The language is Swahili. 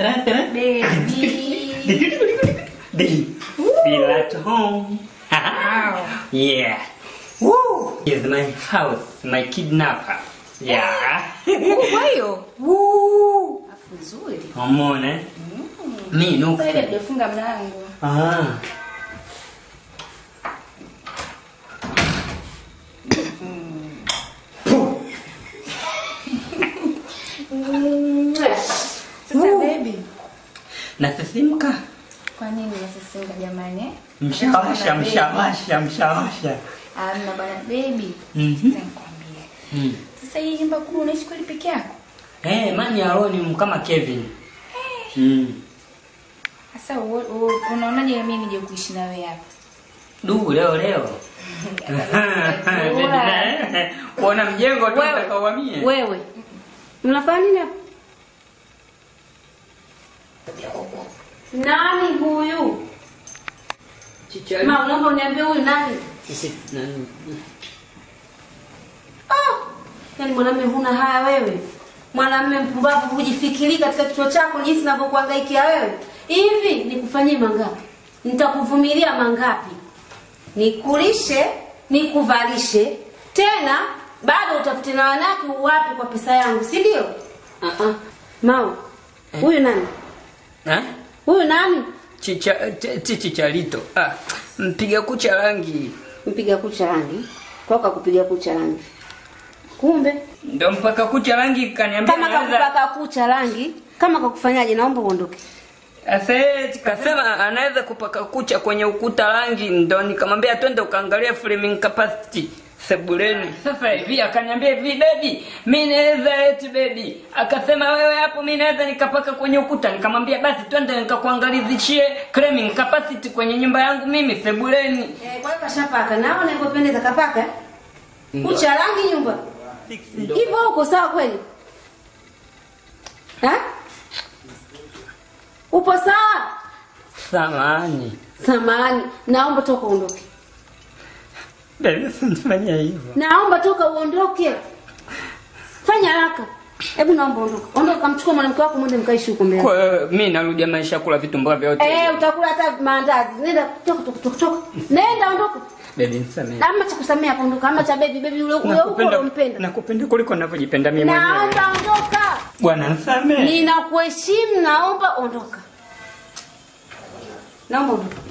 tara, tara. Baby. Baby. Feel at home. yeah. Woo. Here's my house, my kidnapper. Yeah. Kubwa hiyo. Woo. Afu nzuri. Umeona? eh? Mi nuku. Sasa ile tufunga mlango. Ah. Sasa baby. Nasisimka. Kwa nini unasisimka jamani? eh? Mshawasha, Baby. mshawasha, mshawasha. Amna bwana baby. Mhm. Sasa nikwambie. Mm. Sasa hii nyumba kubwa unaishi kweli peke yako? Eh, mani aloni kama Kevin. Mm. Sasa u- u- unaonaje mimi nije kuishi na wewe hapa? Du, leo leo. Kuona mjengo tu Wewe. utakauhamie. Wewe mnafanya nini hapa? Nani huyu? Chichari. Ma, naomba uniambie huyu nani? Sisi nani? Ah, yaani mwanamume huna haya wewe. Mwanamume mpumbavu hujifikiri katika kichwa chako jinsi ninavyokuhangaikia wewe. Hivi nikufanyie mangapi? Nitakuvumilia mangapi? Nikulishe, nikuvalishe, tena bado utafute na wanawake wapi kwa pesa yangu, si ndio? Ah ah. Mao. Huyu nani? Eh? Huyu nani? Chicha ch- ch- chicharito. Ah, mpiga kucha rangi. Mpiga kucha rangi. Toka kupiga kucha rangi. Kumbe Ndio mpaka kucha rangi kaniambia kama anaweza- kakupaka kucha rangi, kama kakufanyaje, naomba uondoke. Sasa yeye kasema anaweza kupaka kucha kwenye ukuta rangi, ndo nikamwambia twende ukaangalia framing capacity sebuleni. Sasa hivi akaniambia hivi baby, mimi naweza eti baby. Akasema wewe hapo mimi naweza nikapaka kwenye ukuta. Nikamwambia basi twende nikakuangalizishie framing capacity kwenye nyumba yangu mimi sebuleni. Eh, kwa hiyo kashapaka. Naona inavyopendeza kapaka. Kucha rangi nyumba. Hivyo uko sawa kweli? Ha? Upo sawa? Samahani. Samahani, naomba toka uondoke. Baby, usinifanyie hivyo. Naomba toka uondoke. Fanya haraka. Hebu naomba ondoka. Ondoka mchukue mwanamke wako mwende mkaishi huko mbele. Kwa hiyo mimi narudia maisha kula vitu mbavyo vyote. Eh, utakula hata maandazi. Nenda toka toka toka toka. Nenda ondoka. Baby, nisamehe. Ama cha kusamea hapo ondoka. Ama cha baby baby ule ule huko unampenda. nakupenda kuliko ninavyojipenda mimi mwenyewe. Naomba ondoka. Bwana nisamehe. Ninakuheshimu, naomba ondoka. Naomba ondoka.